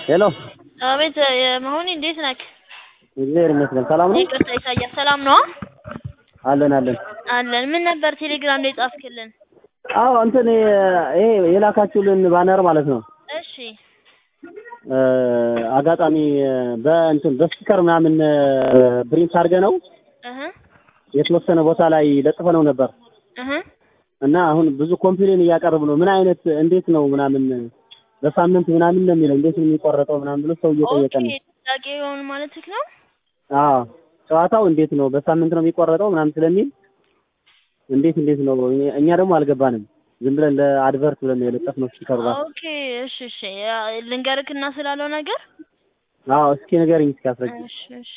ሄሎ አቤት መሆኔ እንዴት ነህ? እግዚአብሔር ይመስገን ሰላም ነው ይቅርታ ኢሳያስ ሰላም ነው? አለን አለን አለን። ምን ነበር ቴሌግራም ላይ ጻፍክልን? አዎ እንትን ይሄ የላካችሁልን ባነር ማለት ነው እሺ እ አጋጣሚ በእንትን በስቲከር ምናምን ፕሪንት አድርገ ነው እህ የተወሰነ ቦታ ላይ ለጥፈ ነው ነበር እህ እና አሁን ብዙ ኮምፕሌን እያቀረቡ ነው። ምን አይነት እንዴት ነው ምናምን በሳምንት ምናምን ነው የሚለው እንዴት ነው የሚቆረጠው ምናምን ብሎ ሰው እየጠየቀ ኦኬ ነው። ጥያቄ የሆኑ ማለትህ ነው? አዎ ጨዋታው እንዴት ነው በሳምንት ነው የሚቆረጠው ምናምን ስለሚል እንዴት እንዴት ነው እኛ- እኛ ደግሞ አልገባንም። ዝም ብለን ለአድቨርት ብለን ነው የለጠፍነው ስቲከሩ ጋር። ኦኬ እሺ እሺ ያ ልንገርክና ስላለው ነገር አዎ እስኪ ንገረኝ እስኪ አስረጅ። እሺ እሺ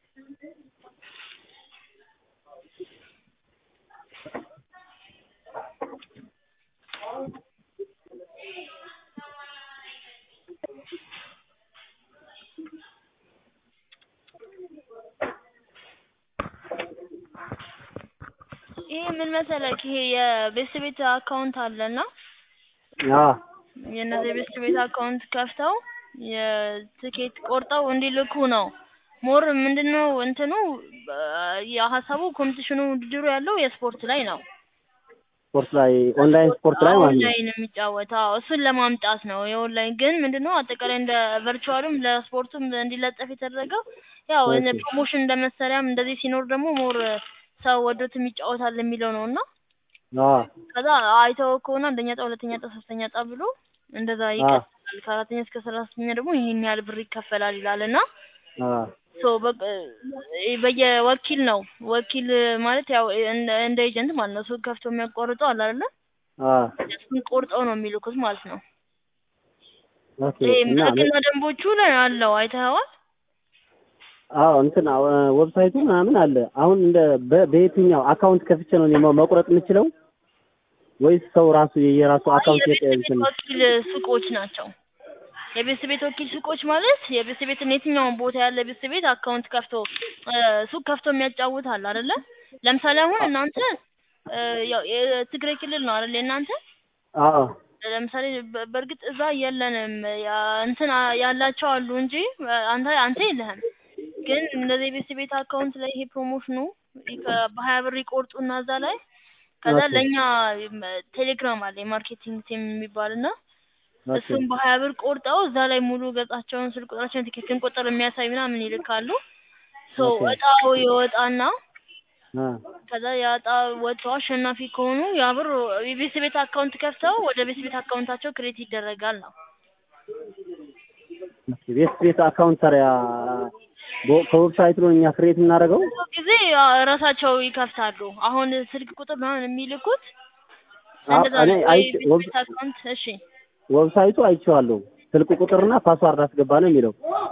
ይሄ ምን መሰለክ ይሄ የቤት ቤት አካውንት አለና አዎ የእነዚህ ቤት ቤት አካውንት ከፍተው የትኬት ቆርጠው እንዲልኩ ነው። ሞር ምንድነው እንትኑ የሀሳቡ ኮምፒቲሽኑ ውድድሩ ያለው የስፖርት ላይ ነው። ስፖርት ላይ ኦንላይን ስፖርት ላይ ማለት ነው። ኦንላይን የሚጫወተው እሱን ለማምጣት ነው። የኦንላይን ግን ምንድነው አጠቃላይ እንደ ቨርቹዋልም ለስፖርቱም እንዲለጠፍ የተደረገው ያው ኦኬ። ፕሮሞሽን እንደ መሰሪያም እንደዚህ ሲኖር ደግሞ ሞር ሰው ወዶትም ይጫወታል የሚለው ነው እና አዎ ከዛ አይተው ከሆነ አንደኛ ዕጣ፣ ሁለተኛ ዕጣ፣ ሶስተኛ ዕጣ ብሎ እንደዛ አዎ ይቀጥላል። ከአራተኛ እስከ ሰላሳኛ ደግሞ ይሄን ያህል ብር ይከፈላል ይላል እና አዎ ሶ በ- በየወኪል ነው። ወኪል ማለት ያው እንደ እንደ ኤጀንት ማለት ነው። ሱቅ ከፍቶ የሚያቋርጠው አለ አይደለ? አዎ እሱን ቆርጠው ነው የሚልኩት ማለት ነው። ኦኬ ይሄ እና ሕግና ደንቦቹ ላይ አለው አይተኸዋል? አዎ እንትን አዎ ዌብሳይቱ ምናምን አለ። አሁን እንደ በ- በየትኛው አካውንት ከፍቼ ነው እኔ መ- መቁረጥ የምችለው ወይስ ሰው ራሱ የየራሱ አይ አካውንት የቤት የቀ- ቤት እንትን ወኪል ሱቆች ናቸው። የቤት ቤት ወኪል ሱቆች ማለት የቤት ቤትን የትኛውን ቦታ ያለ ቤት ቤት አካውንት ከፍቶ እ ሱቅ ከፍቶ የሚያጫውት አለ አይደለ? ለምሳሌ አሁን እናንተ እ ያው የትግራይ ክልል ነው አይደል የእናንተ? አዎ ለምሳሌ በ- በእርግጥ እዛ የለንም ያ እንትን አ- ያላቸው አሉ እንጂ እ አንተ አንተ የለህም። ግን እንደዚህ የቤት ቤት አካውንት ላይ ይሄ ፕሮሞሽኑ ከ- በሀያ ብር ይቆርጡና እዛ ላይ ከዛ ኦኬ ለእኛ ም- ቴሌግራም አለ የማርኬቲንግ ቲም የሚባል እና ኦኬ እሱም በሀያ ብር ቆርጠው እዛ ላይ ሙሉ ገጻቸውን፣ ስልክ ቁጥራቸውን፣ ቲኬትን ቁጥር የሚያሳይ ምናምን ይልካሉ። ሶ ኦኬ እጣው ይወጣና አ ከዛ ያ እጣ ወጥተው አሸናፊ ከሆኑ ያ ብር የቤት ቤት አካውንት ከፍተው ወደ ቤት ቤት አካውንታቸው ክሬት ይደረጋል ነው። ኦኬ ቤት ቤት አካውንት ታዲያ በ- ከዌብሳይቱ ነው እኛ ክሬት የምናደርገው? ብዙ ጊዜ ያ ራሳቸው ይከፍታሉ። አሁን ስልክ ቁጥር ምናምን የሚልኩት አዎ እንደዛ እኔ ነው። ወይ አይቼ ቤት ዌብ ቤት አካውንት እሺ ዌብሳይቱ አይቼዋለሁ። ስልክ ቁጥርና ፓስዋርድ አስገባ ነው የሚለው።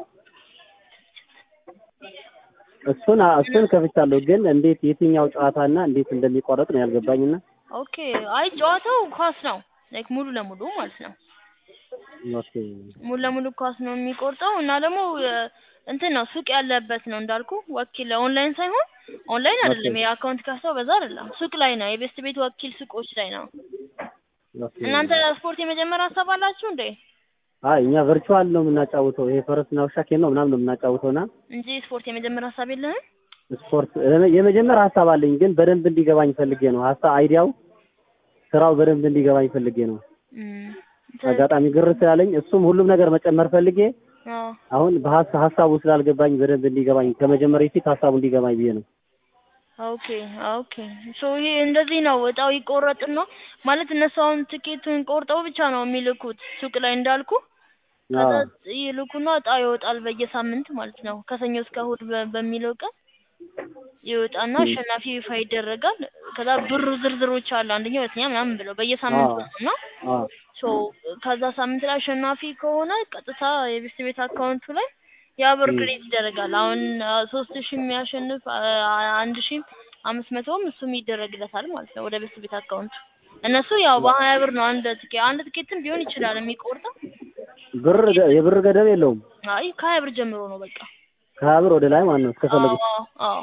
እሱን አ- እሱን ከፍቻለሁ፣ ግን እንዴት የትኛው ጨዋታና እንዴት እንደሚቆረጥ ነው ያልገባኝና ኦኬ። አይ ጨዋታው ኳስ ነው ላይክ ሙሉ ለሙሉ ማለት ነው። ኦኬ ሙሉ ለሙሉ ኳስ ነው የሚቆርጠው እና ደግሞ እ እንትን ነው ሱቅ ያለበት ነው እንዳልኩ ወኪል ኦንላይን ሳይሆን ኦንላይን ኦኬ አይደለም የአካውንት ከፍተው በዛ አይደለም ሱቅ ላይ ነው የቤስት ቤት ወኪል ሱቆች ላይ ነው። ኦኬ እናንተ ስፖርት የመጀመር ሀሳብ አላችሁ እንዴ? አይ እኛ ቨርቹዋል ነው የምናጫውተው። ይሄ ፈረስና ውሻ ኬን ነው ምናምን ነው የምናጫውተውና እንጂ ስፖርት የመጀመር ሀሳብ የለህም? ስፖርት የመጀመር ሀሳብ አለኝ፣ ግን በደንብ እንዲገባኝ ፈልጌ ነው። ሀሳብ አይዲያው ስራው በደንብ እንዲገባኝ ፈልጌ ነው። እም፣ አጋጣሚ ግር ስላለኝ እሱም ሁሉም ነገር መጨመር ፈልጌ አዎ አሁን በሀሳ- ሀሳቡ ስላልገባኝ በደንብ እንዲገባኝ ከመጀመሪያ ፊት ሀሳቡ እንዲገባኝ ብዬ ነው። ኦኬ ኦኬ። ሶ ይሄ እንደዚህ ነው እጣው ይቆረጥና ማለት እነሱ አሁን ትኬቱን ቆርጠው ብቻ ነው የሚልኩት ሱቅ ላይ እንዳልኩ ከዛ አዎ ይልኩና እጣ ይወጣል በየሳምንት ማለት ነው። ከሰኞ እስከ እሑድ በ- በሚለው ቀን ይወጣና እም፣ አሸናፊ ይፋ ይደረጋል። ከዛ ብር ዝርዝሮች አሉ አንደኛ፣ ሁለተኛ ምናምን ብለው በየሳምንቱ አዎ ነው እና አዎ ሶ ከዛ ሳምንት ላይ አሸናፊ ከሆነ ቀጥታ የቤት ቤት አካውንቱ ላይ ያ ብር እም፣ ክሬት ይደረጋል። አሁን አ፣ ሶስት ሺህ የሚያሸንፍ አ፣ አንድ ሺህ አምስት መቶም እሱም ይደረግለታል ማለት ነው ወደ ቤት ቤት አካውንቱ። እነሱ ያው በሀያ ብር ነው አንድ ትኬት አንድ ትኬትም ቢሆን ይችላል የሚቆርጠው ብር ገ- የብር ገደብ የለውም። አይ ከሀያ ብር ጀምሮ ነው በቃ። ከሀያ ብር ወደ ላይ ማለት ነው አዎ እስከፈለጉት። አዎ አዎ።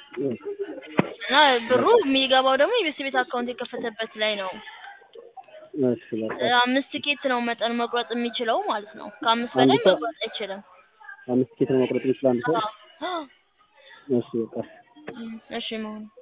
እና ብሩ የሚገባው ደግሞ የቤት ቤት አካውንት የከፈተበት ላይ ነው። እሺ በቃ እ አምስት ቲኬት ነው መጠን መቁረጥ የሚችለው ማለት ነው። ከአምስት አንድ በላይ ሰው- መቁረጥ አይችልም። አምስት ቲኬት ነው መቁረጥ የሚችል አንድ ሰው አዎ። እሺ በቃ እሺ መሆኑ